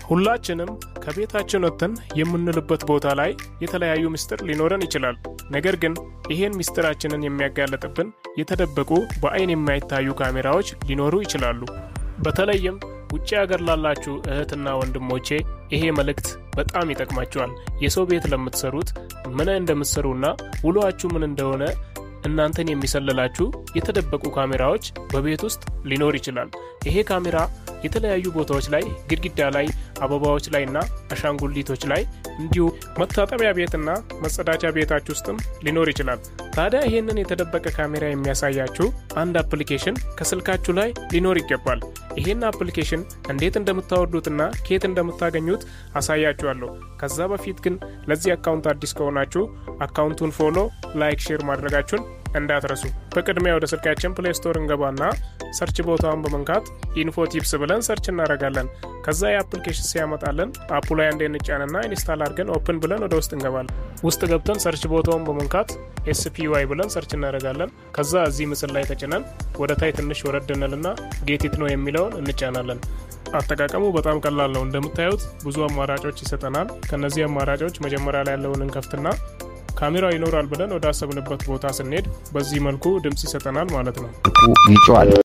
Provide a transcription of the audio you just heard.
ሁላችንም ከቤታችን ወጥተን የምንልበት ቦታ ላይ የተለያዩ ምስጢር ሊኖረን ይችላል። ነገር ግን ይሄን ምስጢራችንን የሚያጋለጥብን የተደበቁ በአይን የማይታዩ ካሜራዎች ሊኖሩ ይችላሉ። በተለይም ውጭ ሀገር ላላችሁ እህትና ወንድሞቼ ይሄ መልእክት በጣም ይጠቅማችኋል። የሰው ቤት ለምትሰሩት ምን እንደምትሰሩና ውሏችሁ ምን እንደሆነ እናንተን የሚሰልላችሁ የተደበቁ ካሜራዎች በቤት ውስጥ ሊኖር ይችላል። ይሄ ካሜራ የተለያዩ ቦታዎች ላይ ግድግዳ ላይ፣ አበባዎች ላይ እና አሻንጉሊቶች ላይ እንዲሁ መታጠቢያ ቤትና መጸዳጃ ቤታችሁ ውስጥም ሊኖር ይችላል። ታዲያ ይህንን የተደበቀ ካሜራ የሚያሳያችሁ አንድ አፕሊኬሽን ከስልካችሁ ላይ ሊኖር ይገባል። ይህን አፕሊኬሽን እንዴት እንደምታወርዱትና ከየት እንደምታገኙት አሳያችኋለሁ። ከዛ በፊት ግን ለዚህ አካውንት አዲስ ከሆናችሁ አካውንቱን ፎሎ፣ ላይክ፣ ሼር ማድረጋችሁን እንዳትረሱ። በቅድሚያ ወደ ስልካችን ፕሌይ ስቶር እንገባና ሰርች ቦታውን በመንካት ኢንፎ ቲፕስ ብለን ሰርች እናደርጋለን። ከዛ የአፕሊኬሽን ሲያመጣለን አፑ ላይ አንዴ እንጫንና ኢንስታል አድርገን ኦፕን ብለን ወደ ውስጥ እንገባለን። ውስጥ ገብተን ሰርች ቦታውን በመንካት ኤስፒዋይ ብለን ሰርች እናደርጋለን። ከዛ እዚህ ምስል ላይ ተጭነን ወደ ታይ ትንሽ ወረድ እንልና ጌቲት ነው የሚለውን እንጫናለን። አጠቃቀሙ በጣም ቀላል ነው። እንደምታዩት ብዙ አማራጮች ይሰጠናል። ከነዚህ አማራጮች መጀመሪያ ላይ ያለውን እንከፍትና ካሜራው ይኖራል ብለን ወደ አሰብንበት ቦታ ስንሄድ በዚህ መልኩ ድምፅ ይሰጠናል ማለት ነው። ይጮዋል።